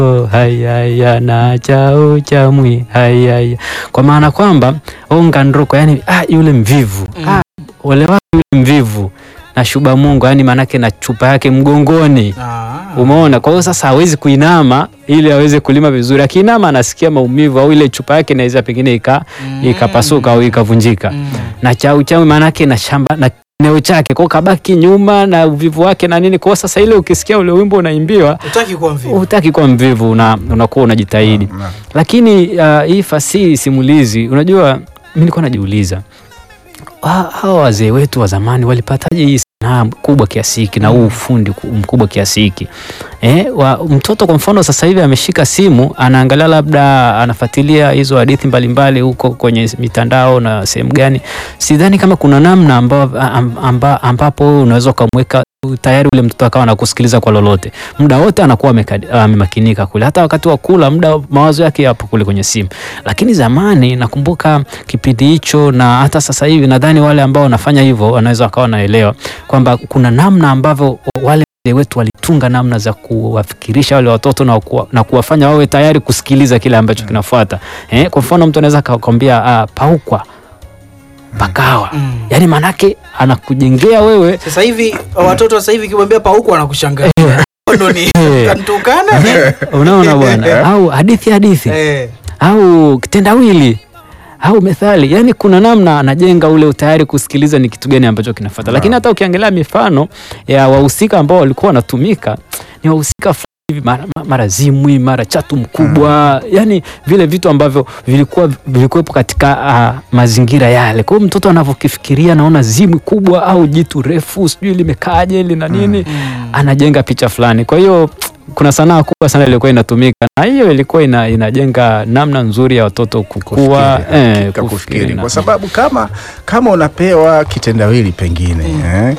hayaya na chao chamwi hayaya, kwa maana kwamba onga ndroko, yani ah, yule mvivu ah, ole wake yule mvivu na shuba Mungu, yani maanake na chupa yake mgongoni Ah. Umeona, kwa hiyo sasa hawezi kuinama ili aweze kulima vizuri. Akiinama anasikia maumivu, au ile chupa yake inaweza pengine ika ikapasuka au ikavunjika. Mm. Na chau chau maana yake na shamba na eneo chake, kwa hiyo kabaki nyuma na uvivu wake na nini. Kwa hiyo sasa ile ukisikia ule wimbo unaimbiwa Hutaki kuwa mvivu. hutaki kuwa mvivu, una, unakuwa unajitahidi. Lakini uh, hii fasihi simulizi, unajua mimi nilikuwa najiuliza ha- hawa wazee wetu wa zamani walipataje hii sanaa kubwa kiasi hiki na huu ufundi ku- mkubwa kiasi hiki eh, wa, mtoto kwa mfano sasa hivi ameshika simu anaangalia labda anafuatilia hizo hadithi mbalimbali huko kwenye mitandao na sehemu gani, sidhani kama kuna namna amba, amba, ambapo wewe unaweza ukamweka tayari ule mtoto akawa anakusikiliza kwa lolote muda wote anakuwa ameka- amemakinika kule, hata wakati wa kula muda mawazo yake yapo kule kwenye simu. Lakini zamani nakumbuka kipindi hicho, na hata sasa hivi nadhani wale ambao wanafanya hivyo wanaweza wakawa wanaelewa kwamba kuna namna ambavyo wale wazee wetu walitunga namna za kuwafikirisha wale watoto na, kuwa, na kuwafanya wawe tayari kusikiliza kile ambacho kinafuata. Eh, kwa mfano mtu anaweza akakwambia ah, paukwa pakawa, Mm. yaani maanake anakujengea wewe Sasa hivi watoto sasa hivi kimwambia pa huku wanakushangaa. Ndo ni Eh. kantukana. unaona bwana, au hadithi hadithi Eh. au kitendawili au methali, yani kuna namna anajenga ule utayari kusikiliza ni kitu gani ambacho kinafuata. Lakini hata ukiangalia mifano ya wahusika ambao walikuwa wanatumika ni wahusika fulani hivi, mara, mara zimwi mara chatu mkubwa, yani vile vitu ambavyo vilikuwa vilikuwepo katika uh, mazingira yale. Kwa hiyo mtoto anavyokifikiria, naona zimwi kubwa au jitu refu, sijui limekaaje lina nini, anajenga picha fulani. Kwa hiyo kuna sanaa kubwa sana ilikuwa inatumika na hiyo ilikuwa ina, inajenga namna nzuri ya watoto kukua kufikiri, eh, hakika kufikiri. na- kwa sababu kama kama unapewa kitendawili pengine eh,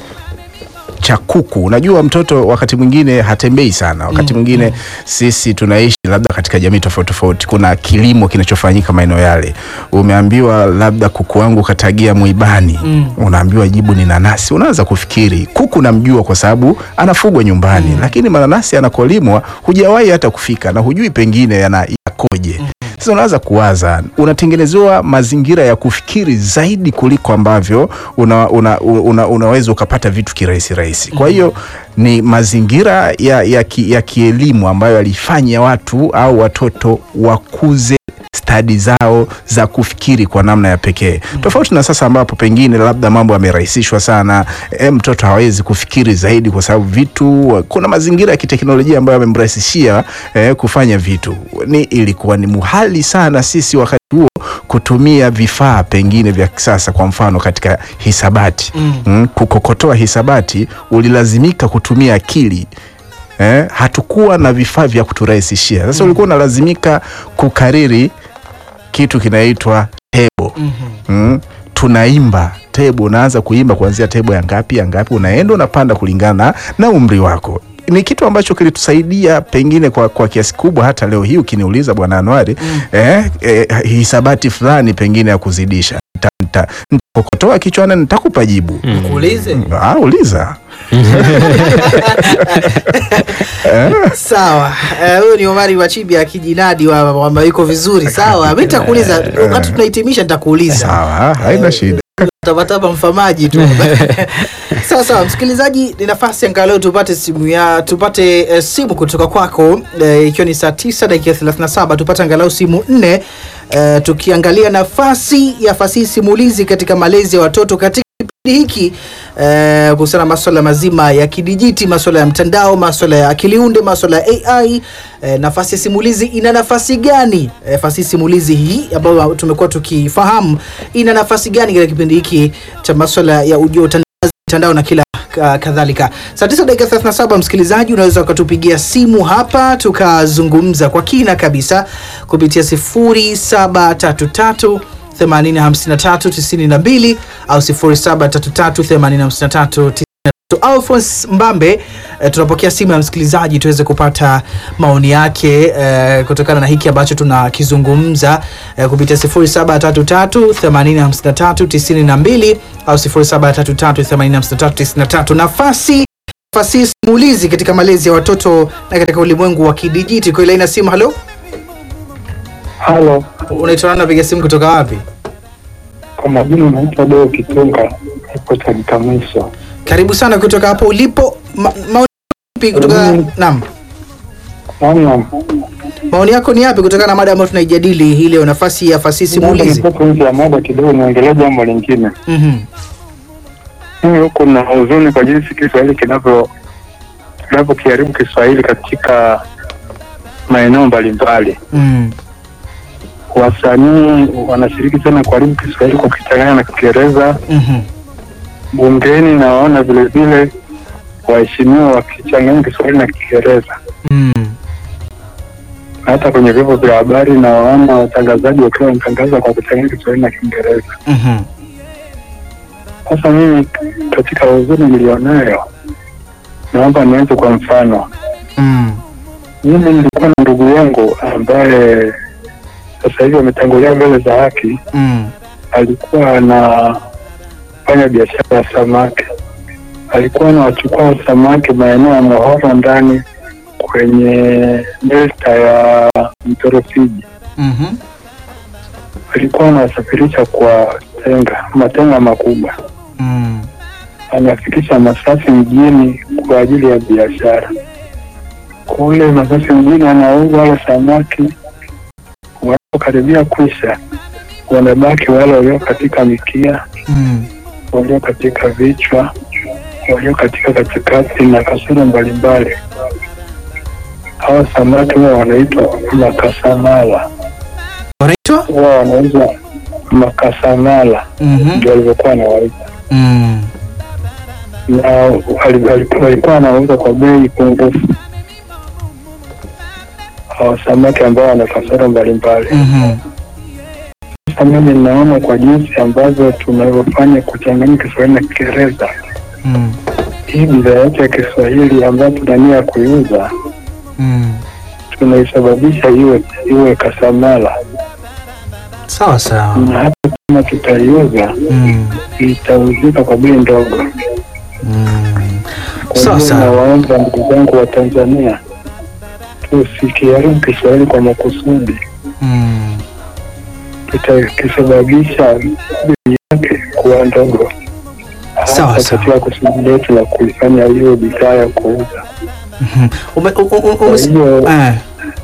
cha kuku, unajua mtoto wakati mwingine hatembei sana, wakati mwingine sisi tunaishi labda katika jamii tofauti tofauti, kuna kilimo kinachofanyika maeneo yale. Umeambiwa labda kuku wangu katagia mwibani, unaambiwa jibu ni nanasi. Unaanza kufikiri kuku namjua kwa sababu anafugwa nyumbani, lakini mananasi anakolimwa hujawahi hata kufika na hujui pengine yana yakoje. Sasa unaanza kuwaza, unatengenezewa mazingira ya kufikiri zaidi kuliko ambavyo una, una, una, unaweza ukapata vitu kirahisi rahisi. Kwa hiyo ni mazingira ya, ya, ki, ya kielimu ambayo yalifanya watu au watoto wakuze stadi zao za kufikiri kwa namna ya pekee tofauti na sasa ambapo pengine labda mambo yamerahisishwa sana. E, mtoto hawezi kufikiri zaidi kwa sababu vitu, kuna mazingira ya kiteknolojia ambayo yamemrahisishia e, kufanya vitu. Ni ilikuwa ni muhali sana sisi wakati huo kutumia vifaa pengine vya kisasa, kwa mfano katika hisabati mm. kukokotoa hisabati ulilazimika kutumia akili eh, hatukuwa na vifaa vya kuturahisishia. Sasa ulikuwa unalazimika kukariri kitu kinaitwa tebo mm. Tunaimba tebo, unaanza kuimba kuanzia tebo ya ngapi ya ngapi, unaenda unapanda kulingana na umri wako. Ni kitu ambacho kilitusaidia pengine kwa, kwa kiasi kubwa. Hata leo hii ukiniuliza Bwana Anuari eh, eh, hisabati fulani pengine ya kuzidisha nita- nita- nitakokotoa kichwani nitakupa jibu. Kuulize. Ah, uliza Sawa. Eh, Huyu ni Omari Wachibi akijinadi wa kwamba yuko vizuri. Sawa. Mimi nitakuuliza wakati tunahitimisha nitakuuliza. sawa, haina shida. Tabataba mfamaji tu. sawa sawa, msikilizaji, ni nafasi angalau tupate simu ya tupate eh, simu kutoka kwako eh, ikiwa ni saa 9 dakika 37 tupate angalau simu nne eh, tukiangalia nafasi ya fasihi simulizi katika malezi ya watoto katika kipindi hiki eh, kuhusiana na maswala mazima ya kidijiti, maswala ya mtandao, maswala ya akiliunde, maswala ya AI. Eh, nafasi ya simulizi ina nafasi gani? Eh, fasihi simulizi hii ambayo tumekuwa tukifahamu ina nafasi gani katika kipindi hiki cha maswala ya ujio utandawazi, mtandao na kila ka- kadhalika. Saa 9 dakika 37, msikilizaji, unaweza ukatupigia simu hapa tukazungumza kwa kina kabisa kupitia 0733 805392 au 0733 Alphonse Mbambe eh, tunapokea simu ya msikilizaji tuweze kupata maoni yake eh, kutokana na hiki ambacho tunakizungumza eh, kupitia 0733 805392 au 0733 805393 nafasi fasihi simulizi katika malezi ya watoto na katika ulimwengu wa kidijiti. Kwa ile ina simu, halo, Halo, unaitwa nani? Napiga simu kutoka wapi? kwa majina naitwa Deo Kitunga, ipo Tanika Mwisho. Karibu sana kutoka hapo ulipo. Ma, maoni yapi kutoka Mm. naam, Naam, maoni yako ni yapi kutokana na mada ambayo tunaijadili hii leo, nafasi ya fasihi naomba simulizi? nitoke nje ya mada kidogo, niongelee jambo lingine. Mhm. Mimi huku na huzuni kwa jinsi Kiswahili kinavyo kinavyokiharibu Kiswahili katika maeneo mbalimbali. Mm. Wasanii wanashiriki sana kuharibu Kiswahili kwa kukichanganya na Kiingereza. Mhm. Bungeni nawaona vile vile waheshimiwa wakichanganya Kiswahili na Kiingereza. Mm. Na hata kwenye vyombo vya habari nawaona watangazaji wakiwa wanatangaza kwa kuchanganya Kiswahili na Kiingereza. Mhm. Sasa mimi katika huzuni nilionayo, naomba nianze kwa mfano. Mm. Mimi nilikuwa na ndugu yangu ambaye sasa hivi ametangulia mbele za haki. Mm. Alikuwa anafanya biashara ya samaki, alikuwa anawachukua samaki maeneo ya Mohoro ndani kwenye delta ya mto Rufiji. Mhm. Alikuwa anawasafirisha kwa tenga, matenga makubwa Mm. anafikisha Masasi mjini kwa ajili ya biashara. Kule Masasi mjini anauza wale samaki, wanapokaribia kwisha, wanabaki wale walio katika mikia, Mm. walio katika vichwa, walio katika katikati na kasoro mbalimbali. Hawa samaki huwa wanaitwa makasamala, Wanaitwa? huwa wanauza makasamala, Mhm. ndio walivyokuwa wanawaita Mm. na wali- wali- walikuwa wanauza kwa bei pungufu hawa samaki ambao wana kasoro mbalimbali. Mhm. Sasa mimi ninaona kwa jinsi ambavyo tunavyofanya kuchanganya Kiswahili na Kiingereza, Mm. hii bidhaa yetu ya Kiswahili ambayo tuna nia ya kuiuza Mm. tunaisababisha iwe iwe kasamala, Sawa sawa. na hata kama tutaiuza Mm. itauzika kwa bei ndogo. Mm. Kwa Sawa hiyo sawa. nawaomba ndugu zangu wa Tanzania tusikiharibu Kiswahili kwa makusudi, Mm. tutakisababisha bei yake kuwa ndogo, Sawa, hasa sawa. katika kusudi letu la kuifanya hiyo bidhaa ya kuuza. Mhm. Ume, u, u, u, Kwa ume, hiyo eh.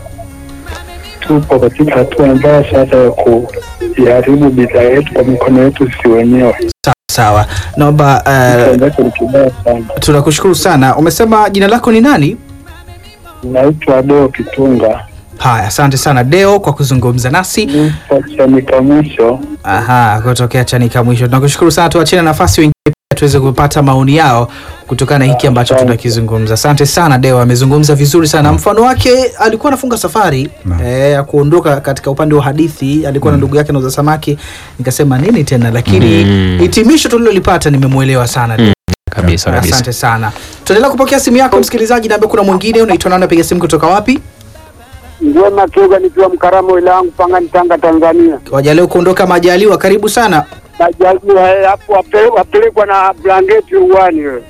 tupo katika hatua mbaya sasa ya kuiharibu bidhaa yetu kwa mikono yetu sisi wenyewe, Sawa sawa. Naomba kitu eh, ambacho ni kibaya sana. tunakushukuru sana. Umesema jina lako ni nani? Naitwa Deo Kitunga, Haya, asante sana Deo kwa kuzungumza nasi. nipo Chanika mwisho. Aha, kutokea Chanika mwisho. Tunakushukuru sana, tuachie nafasi wengine pia tuweze kupata maoni yao kutokana na hiki ambacho Asante. tunakizungumza. Asante sana Deo, amezungumza vizuri sana. Mfano wake alikuwa anafunga safari Naam. eh, ya kuondoka katika upande wa hadithi, alikuwa na ndugu yake anauza samaki. Nikasema nini tena, lakini Mm. hitimisho tulilolipata nimemwelewa sana Deo. kabisa kabisa. Asante sana. Tuendelea kupokea simu yako msikilizaji, naambia kuna mwingine unaitwa nani, napiga simu kutoka wapi? Njema Kiuga nikiwa Mkaramo wilaya yangu Pangani Tanga Tanzania. Wajaleo kuondoka majaliwa, karibu sana. Najaliwa eh, hapo wape- wapelekwa na blanketi uwani wewe.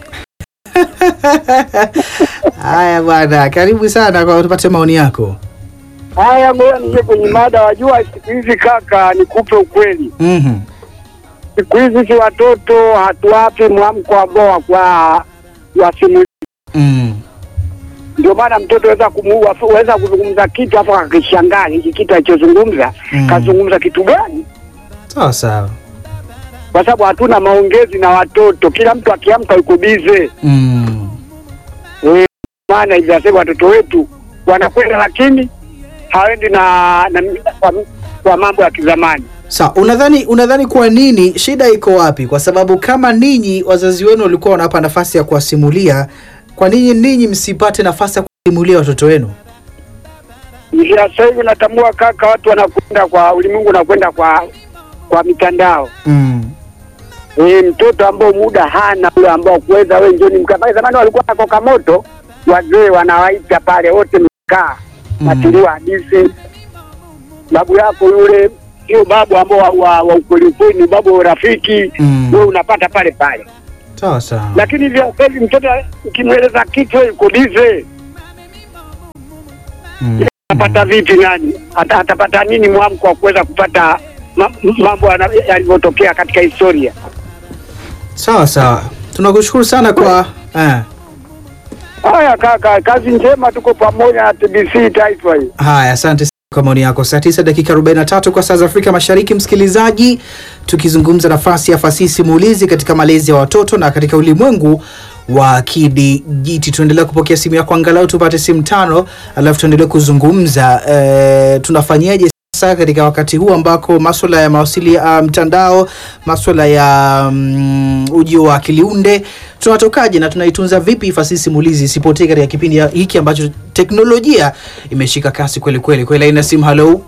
Haya bwana, karibu sana kwa tupate maoni yako. Haya, ngoja nije kwenye mada. Wajua siku hizi kaka, nikupe ukweli, Mhm. siku hizi si watoto hatuwapi mwamko ambao kwa wasimu. Mm. Ndio maana mtoto weza kumuua, weza kuzungumza kitu afu akakishangaa hiki kitu alichozungumza Mm. kazungumza kitu gani? Sawa sawa. Kwa sababu hatuna maongezi na watoto, kila mtu akiamka yuko bize. Mm. Eh, maana hivi nasema watoto wetu wanakwenda lakini hawendi na, na kwa, kwa mambo ya kizamani. Sawa, unadhani unadhani kwa nini shida iko wapi? Kwa sababu kama ninyi wazazi wenu walikuwa wanawapa nafasi ya kuwasimulia, kwa nini ninyi msipate nafasi ya kuwasimulia watoto wenu? Njia sasa hivi natambua kaka, watu wanakwenda kwa ulimwengu, unakwenda kwa kwa mitandao Mm. e, mtoto ambao muda hana ule ambao kuweza wewe njoni mkaa pale. Zamani walikuwa na koka moto, wazee wanawaita pale wote mkaa Mm. natiliwa hadithi, babu yako yule sio babu ambao wa, wa, wa ukweli ukweli, ni babu wa urafiki Mm. wewe unapata pale pale. sawa sawa lakini vya kweli mtoto ukimweleza kitu yuko bize Mm. atapata vipi nani Ata, atapata nini mwamko wa kuweza kupata ma, mambo yana- yalivyotokea katika historia sawa sawa tunakushukuru sana kwa eh. haya kaka kazi njema tuko pamoja na tbc taifa hii haya asante sana kwa maoni yako saa 9 dakika 43 kwa saa za afrika mashariki msikilizaji tukizungumza nafasi ya fasihi simulizi katika malezi ya watoto na katika ulimwengu wa kidijiti tuendelea kupokea simu yako angalau tupate simu tano alafu tuendelee kuzungumza e, tunafanyaje sasa katika wakati huu ambako maswala ya mawasili ya mtandao maswala ya mm, ujio wa akiliunde tunatokaje na tunaitunza vipi fasihi simulizi isipotee katika kipindi ya- hiki ambacho teknolojia imeshika kasi kweli kweli kweli aina simu halo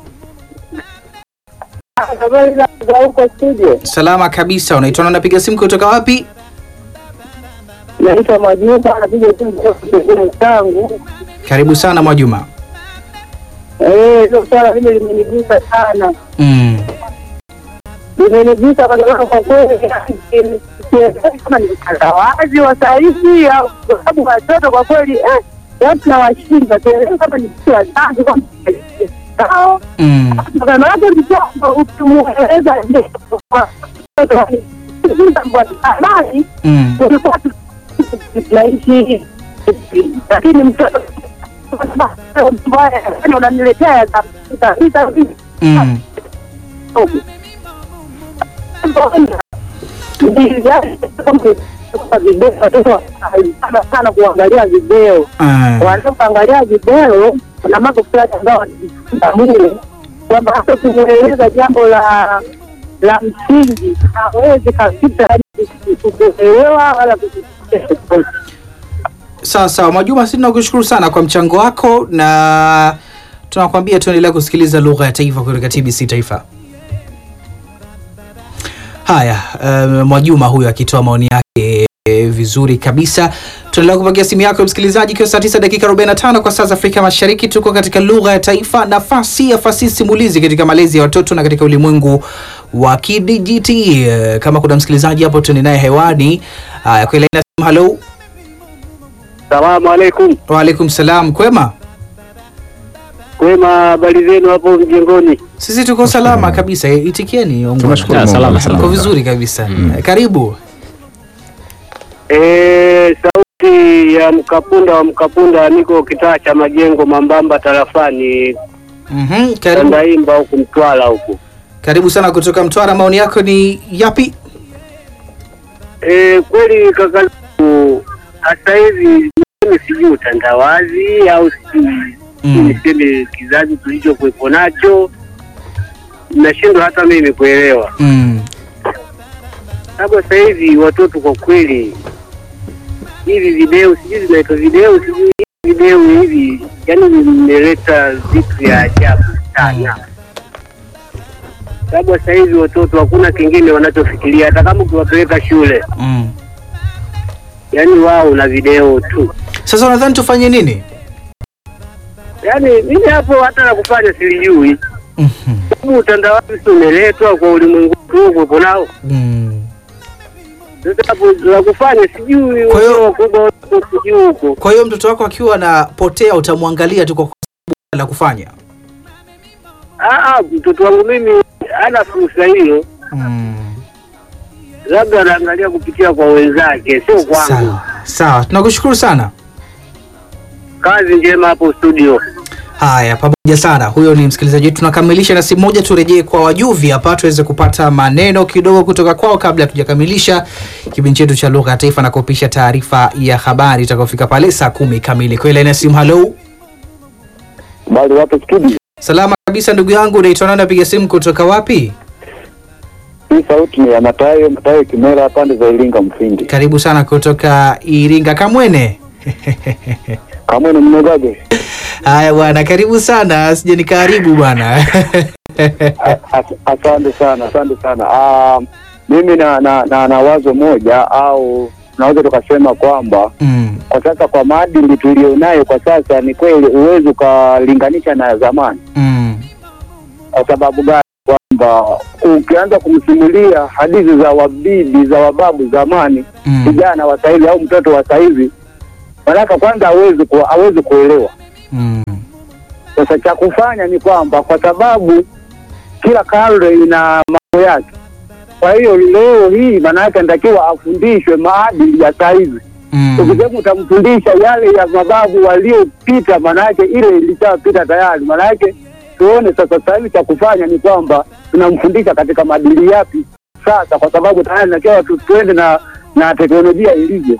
habari za huko studio salama kabisa unaitwa na unapiga simu kutoka wapi naitwa Majuma, napiga simu kutoka changu. karibu sana mwajuma Eh, hilo swala hili limenigusa sana, mm. limenigusa kwa sababu kwa kweli sielewi kama ni utandawazi wa sahizi au kwa sababu watoto kwa kweli eh, watu nawashinda, sielewi kama ni kitu wazazi kama sao Mm. maanake mtoto ukimweleza habari Mm. ulikuwa tunaishi lakini mtoto mbaya yani unaniletea kabisa Mm. sana sana kuangalia video Ah. wanapoangalia video kuna mambo fulani ambayo wanajifunza mule kwamba hata ukimweleza jambo la la msingi hawezi kabisa yani kuelewa wala kuelewa sawa sawa mwajuma si tunakushukuru sana kwa mchango wako na tunakwambia tuendelea kusikiliza lugha ya taifa kutoka tbc taifa haya um, mwajuma huyo akitoa maoni yake eh, vizuri kabisa tunaendelea kupokea simu yako msikilizaji ikiwa saa 9 dakika 45 kwa saa za afrika mashariki tuko katika lugha ya taifa nafasi ya fasihi simulizi katika malezi ya watoto na katika ulimwengu wa kidijiti Eh, kama kuna msikilizaji hapo tuende naye hewani haya kwa ile ina simu halo salamu alaikum waalaikum salam kwema kwema habari zenu hapo mjengoni sisi tuko salama kabisa itikieni ongwana. Tunashukuru Ya, Mungu, salama, alhamdulillah. tuko vizuri kabisa Eh, karibu Eh, sauti ya Mkapunda wa Mkapunda, niko kitaa cha Majengo Mambamba tarafani Mhm, karibu Tandaimba huku Mtwara huku. karibu sana kutoka mtwara maoni yako ni yapi Eh, kweli kaka, sasa hivi mimi sijui utandawazi au sijui Mm. niseme kizazi tulichokuwepo nacho, nashindwa hata mimi kuelewa, mm. sababu sasa hivi watoto kwa kweli hivi video sijui zinaitwa video sijui hivi video hivi, yani vimeleta vitu vya ajabu sana, sababu sasa hivi watoto hakuna kingine wanachofikiria, hata kama ukiwapeleka shule, Mm. yani wao na video tu. sasa unadhani tufanye nini Yaani mimi hapo hata la kufanya silijui, Mhm. sababu utandawazi si umeletwa kwa ulimwengu tu kuwepo nao. Mm. Sasa hapo la kufanya sijui, Kwa hiyo- wakubwa wako sijui huko. kwa hiyo mtoto wako akiwa anapotea utamwangalia tu kwa sababu la kufanya Ah, ah, mtoto wangu mimi hana fursa hiyo, mm. labda anaangalia kupitia kwa wenzake, sio kwangu. sawa sawa tunakushukuru sana Kazi njema hapo studio. haya pamoja sana huyo ni msikilizaji wetu tunakamilisha na simu moja turejee kwa wajuvi hapa tuweze kupata maneno kidogo kutoka kwao kabla hatujakamilisha kipindi chetu cha lugha ya taifa na kupisha taarifa ya habari itakayofika pale saa kumi kamili kwa ile na simu halo Bali wapo studio. salama kabisa ndugu yangu unaitwa nani napiga simu kutoka wapi Hii sauti ni ya Matayo, Matayo Kimera pande za Iringa Mfindi. karibu sana kutoka iringa kamwene Kama ni mnogage. haya bwana karibu sana sija nikaribu bwana As- Asante sana, asante sana. Ah, mimi na, na, na, na wazo moja au tunaweza tukasema kwamba mm. kwa sasa kwa maadili tulionayo kwa sasa, ni kweli huwezi ukalinganisha na zamani. Mm. Kwa sababu gani? Kwamba kwamba ukianza kumsimulia hadithi za wabibi za wababu zamani, Mm. kijana wa saizi au mtoto wa saizi, manaka kwanza hawezi ku, hawezi kuelewa. Mm. Sasa cha kufanya ni kwamba kwa sababu kila karne ina mambo yake, kwa hiyo leo hii maana yake anatakiwa afundishwe maadili ya saizi. Mm. Ukisema utamfundisha yale ya mababu waliopita, maana yake ile ilishapita tayari. Maana yake tuone sasa, sasa hivi cha kufanya ni kwamba tunamfundisha katika maadili yapi sasa, kwa sababu tayari nakiwa tu tuende na na teknolojia ilivyo.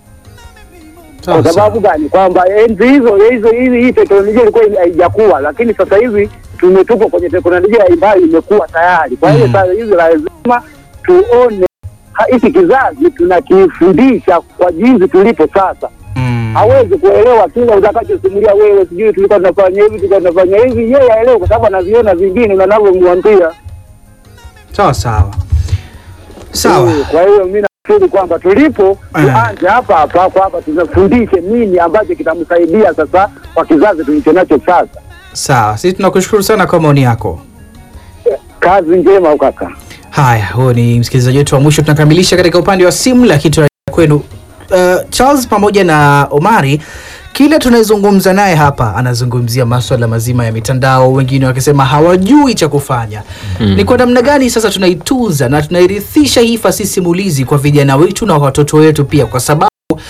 Sawa, Kwa sababu gani? Kwamba enzi hizo hizo hizi hii teknolojia ilikuwa haijakuwa, lakini sasa hivi tumetupa kwenye teknolojia ambayo imekuwa tayari. Kwa hiyo Mm. sasa hivi lazima tuone ha- hiki kizazi tunakifundisha kwa jinsi tulipo sasa. Mm. Hawezi kuelewa kile utakachosimulia wewe, sijui tulikuwa tunafanya hivi, tulikuwa tunafanya hivi, yeye aelewe, kwa sababu anaviona vingine unavyomwambia. Sawa sawa. Sawa. Eh, Kwa hiyo mi nafikiri kwamba tulipo Eh. tuanze hapa hapa kwamba tunafundishe nini ambacho kitamsaidia sasa kwa kizazi tulicho nacho sasa. Sawa. Sisi tunakushukuru sana kwa maoni yako. Kazi njema kaka. Haya, huo ni msikilizaji wetu wa mwisho. Tunakamilisha katika upande wa simu, lakini tunarejea kwenu uh, Charles pamoja na Omari. Kile tunayezungumza naye hapa anazungumzia maswala mazima ya mitandao, wengine wakisema hawajui cha kufanya. Ni kwa namna gani sasa tunaitunza na tunairithisha hii fasihi simulizi kwa vijana wetu na watoto wetu pia, kwa sababu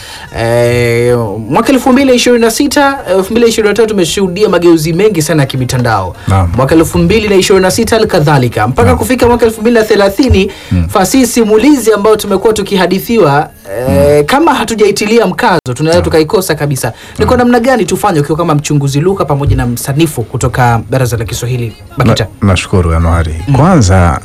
Eh, mwaka elfu mbili ishirini na sita elfu mbili ishirini na tatu tumeshuhudia mageuzi mengi sana ya kimitandao Naam. mwaka elfu mbili na ishirini na sita halikadhalika mpaka kufika mwaka elfu mbili na thelathini fasihi simulizi ambayo tumekuwa tukihadithiwa eh, kama hatujaitilia mkazo tunaweza tukaikosa kabisa ni kwa namna gani tufanye ukiwa kama mchunguzi lugha pamoja na msanifu kutoka baraza la kiswahili bakita Na- Nashukuru Januari. Kwanza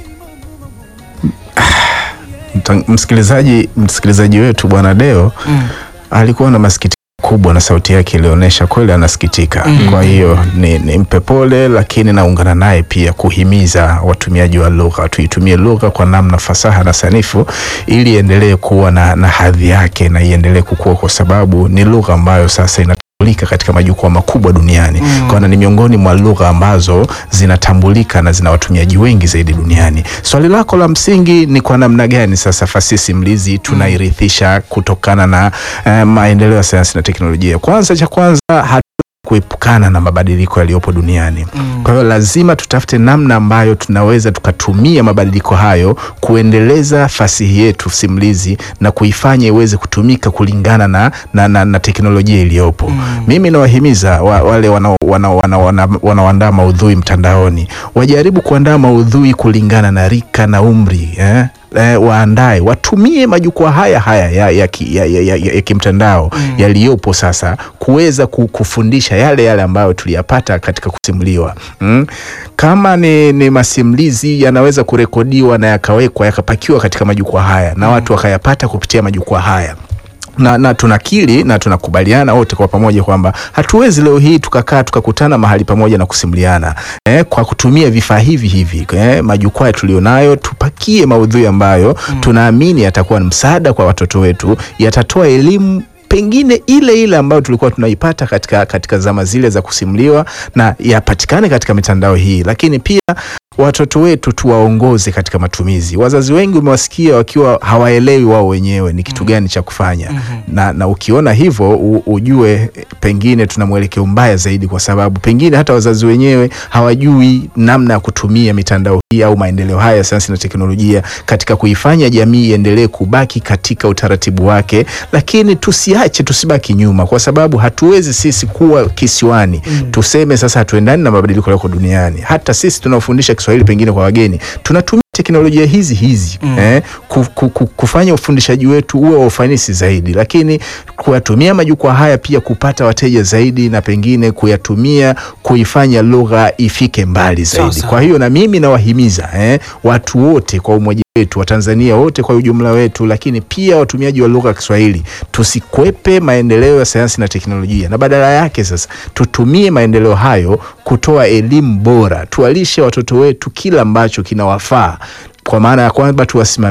mta- msikilizaji msikilizaji wetu bwana Deo Mm. alikuwa na masikitiko kubwa na sauti yake ilionyesha kweli anasikitika. Kwa hiyo ni nimpe pole, lakini naungana naye pia kuhimiza watumiaji wa lugha tuitumie lugha kwa namna fasaha na sanifu ili iendelee kuwa na, na hadhi yake na iendelee kukua, kwa sababu ni lugha ambayo sasa ina zinatambulika katika majukwaa makubwa duniani mm. kwa ni miongoni mwa lugha ambazo zinatambulika na zina watumiaji wengi zaidi duniani. Swali lako la msingi ni kwa namna gani sasa fasihi simulizi tunairithisha kutokana na eh, maendeleo ya sayansi na teknolojia. Kwanza cha kwanza hatu kuepukana na mabadiliko yaliyopo duniani. Mm. Kwa hiyo lazima tutafute namna ambayo tunaweza tukatumia mabadiliko hayo kuendeleza fasihi yetu simulizi na kuifanya iweze kutumika kulingana na, na, na, na teknolojia iliyopo. Mm. Mimi nawahimiza wa, wale wanaoandaa wana, wana, wana, wanaoandaa maudhui mtandaoni wajaribu kuandaa maudhui kulingana na rika na umri eh? Eh, waandae watumie majukwaa haya haya ya, ya, ki- ya, ya, ya, ya, ya kimtandao Mm. yaliyopo sasa kuweza ku- kufundisha yale yale ambayo tuliyapata katika kusimuliwa mm. Kama ni, ni masimulizi yanaweza kurekodiwa na yakawekwa yakapakiwa katika majukwaa haya na watu wakayapata kupitia majukwaa haya na, na tunakiri na tunakubaliana wote kwa pamoja kwamba hatuwezi leo hii tukakaa tukakutana mahali pamoja na kusimuliana eh, kwa kutumia vifaa hivi hivi eh, majukwaa tulionayo, tupakie maudhui ambayo tunaamini yatakuwa ni msaada kwa watoto wetu, yatatoa elimu pengine ile ile ambayo tulikuwa tunaipata katika, katika zama zile za kusimuliwa na yapatikane katika mitandao hii, lakini pia watoto wetu tuwaongoze katika matumizi. Wazazi wengi umewasikia wakiwa hawaelewi wao wenyewe ni kitu gani cha kufanya na, na ukiona hivyo u, ujue eh, pengine tuna mwelekeo mbaya zaidi, kwa sababu pengine hata wazazi wenyewe hawajui namna ya kutumia mitandao hii au maendeleo haya ya sayansi na teknolojia katika kuifanya jamii iendelee kubaki katika utaratibu wake, lakini tusiache, tusibaki nyuma, kwa sababu hatuwezi sisi kuwa kisiwani tuseme sasa hatuendani na mabadiliko yaliyoko duniani. Hata sisi tunaofundisha Kiswahili pengine kwa wageni tunatumia teknolojia hizi hizi eh, ku, ku, ku, kufanya ufundishaji wetu uwe wa ufanisi zaidi, lakini kuyatumia majukwaa haya pia kupata wateja zaidi na pengine kuyatumia kuifanya lugha ifike mbali Sawa, zaidi. sawa. Kwa hiyo na mimi nawahimiza eh, watu wote kwa umoja wetu Watanzania wote kwa ujumla wetu, lakini pia watumiaji wa lugha ya Kiswahili tusikwepe maendeleo ya sayansi na teknolojia, na badala yake sasa tutumie maendeleo hayo kutoa elimu bora, tuwalishe watoto wetu kila ambacho kinawafaa, kwa maana ya kwamba tuwasimamie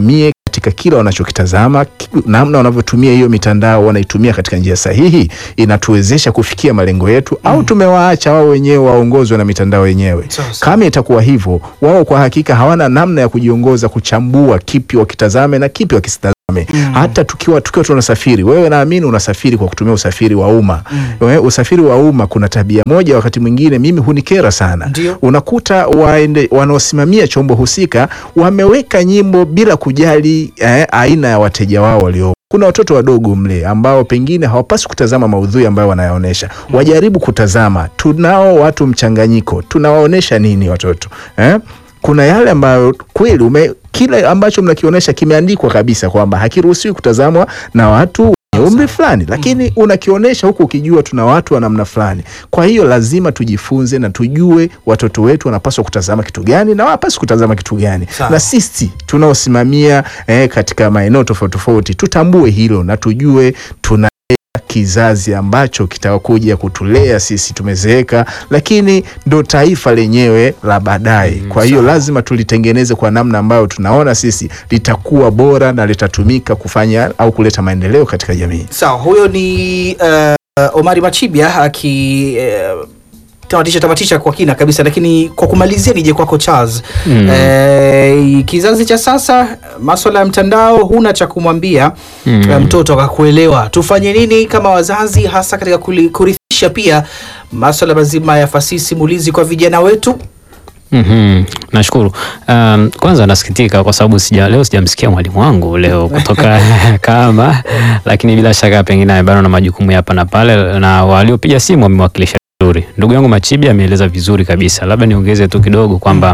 katika kila wanachokitazama, ki- namna wanavyotumia hiyo mitandao, wanaitumia katika njia sahihi, inatuwezesha kufikia malengo yetu, au tumewaacha wao wenyewe waongozwe na mitandao yenyewe. Sawa, sawa. Kama itakuwa hivyo, wao kwa hakika hawana namna ya kujiongoza, kuchambua kipi wakitazame na kipi wakisitazame. Hata tukiwa tukiwa tunasafiri, wewe naamini unasafiri kwa kutumia usafiri wa umma. Wewe, usafiri wa umma kuna tabia moja, wakati mwingine mimi hunikera sana. Ndio. Unakuta waende wanaosimamia chombo husika wameweka nyimbo bila kujali eh, aina ya wateja wao walio kuna watoto wadogo mle ambao pengine hawapaswi kutazama maudhui ambayo wanayaonesha. Wajaribu kutazama, tunao watu mchanganyiko, tunawaonesha nini watoto eh? Kuna yale ambayo kweli ume, kile ambacho mnakionyesha kimeandikwa kabisa kwamba hakiruhusiwi kutazamwa na watu wenye umri fulani, lakini unakionyesha huku ukijua tuna watu wa namna fulani. Kwa hiyo lazima tujifunze na tujue watoto wetu wanapaswa kutazama kitu gani na hawapaswi kutazama kitu gani, Sawa. na sisi tunaosimamia eh, katika maeneo tofauti tofauti tutambue hilo na tujue tuna kizazi ambacho kitakuja kutulea sisi tumezeeka, lakini ndo taifa lenyewe la baadaye. Kwa hiyo lazima tulitengeneze kwa namna ambayo tunaona sisi litakuwa bora na litatumika kufanya au kuleta maendeleo katika jamii. Sawa, huyo ni uh, Omari Machibia aki uh, tamatisha tamatisha kwa kina kabisa, lakini kwa kumalizia nije kwako Charles. Mm. Eh, kizazi cha sasa maswala ya mtandao huna cha kumwambia Mm. eh, mtoto akakuelewa. Tufanye nini kama wazazi, hasa katika kuli- kurithisha pia maswala mazima ya fasihi simulizi kwa vijana wetu? Mhm, nashukuru. Um, kwanza nasikitika kwa sababu sija, leo sijamsikia mwalimu wangu leo kutoka kama, lakini bila shaka pengine amebana na majukumu ya hapa na pale, na waliopiga simu wamewakilisha vizuri. Ndugu yangu Machibi ameeleza vizuri kabisa. Labda niongeze tu kidogo kwamba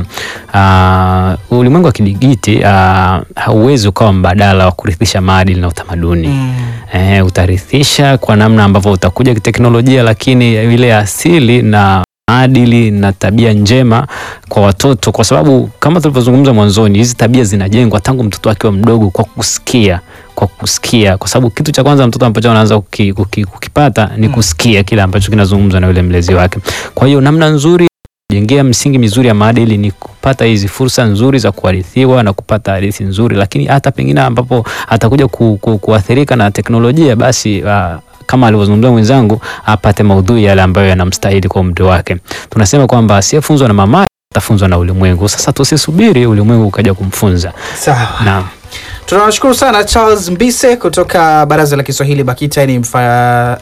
uh, ulimwengu wa kidigiti uh, hauwezi ukawa mbadala wa kurithisha maadili na utamaduni eh, utarithisha kwa namna ambavyo utakuja kiteknolojia, lakini ile asili na maadili na tabia njema kwa watoto, kwa sababu kama tulivyozungumza mwanzoni, hizi tabia zinajengwa tangu mtoto akiwa mdogo kwa kusikia kwa kusikia, kwa sababu kitu cha kwanza mtoto ambacho anaanza kuki, kuki, kukipata ni kusikia kile ambacho kinazungumzwa na yule mlezi wake. Kwa hiyo namna nzuri jengea msingi mizuri ya maadili ni kupata hizi fursa nzuri za kuharithiwa na kupata hadithi nzuri, lakini hata pengine ambapo atakuja ku, ku, kuathirika na teknolojia basi uh, kama alivyozungumza mwenzangu apate maudhui yale ambayo yanamstahili kwa umri wake. Tunasema kwamba asiyefunzwa na mama atafunzwa na ulimwengu. Sasa tusisubiri ulimwengu ukaja kumfunza. Sawa. Naam. Tunawashukuru sana Charles Mbise kutoka Baraza la Kiswahili BAKITA ni mfa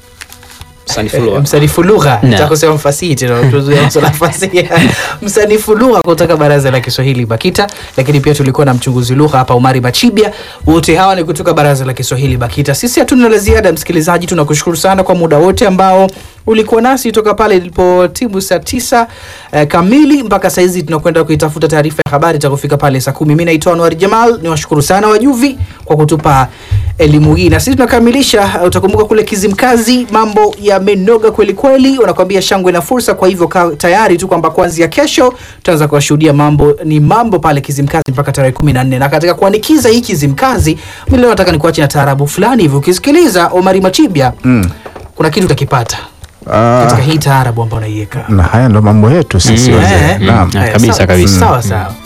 Eh, msanifu lugha Na. nitakusema mfasihi tena tuzuia masuala ya fasihi. msanifu lugha kutoka baraza la kiswahili bakita lakini pia tulikuwa na mchunguzi lugha hapa umari machibia wote hawa ni kutoka baraza la kiswahili bakita sisi hatuna la ziada msikilizaji tunakushukuru sana kwa muda wote ambao ulikuwa nasi toka pale ilipo timu saa tisa eh, kamili mpaka sahizi tunakwenda kuitafuta taarifa ya habari itakufika pale saa kumi mi naitwa anwar jamal ni washukuru sana wajuvi kwa kutupa elimu hii na sisi tunakamilisha uh, utakumbuka kule kizimkazi mambo yamenoga kweli kweli wanakwambia shangwe na fursa kwa hivyo kaa tayari tu kwamba kuanzia kesho tutaanza kuwashuhudia mambo ni mambo pale kizimkazi mpaka tarehe kumi na nne na katika kuanikiza hii kizimkazi mi leo nataka nikuache na taarabu fulani hivi ukisikiliza omari machibia Mm. kuna kitu utakipata Ah, katika hii taarabu ambayo unaiweka na haya ndo mambo yetu sisi Mm. wazee. Eh, Naam. Ah, Eh, kabisa, sawa- kabisa. sawa sawa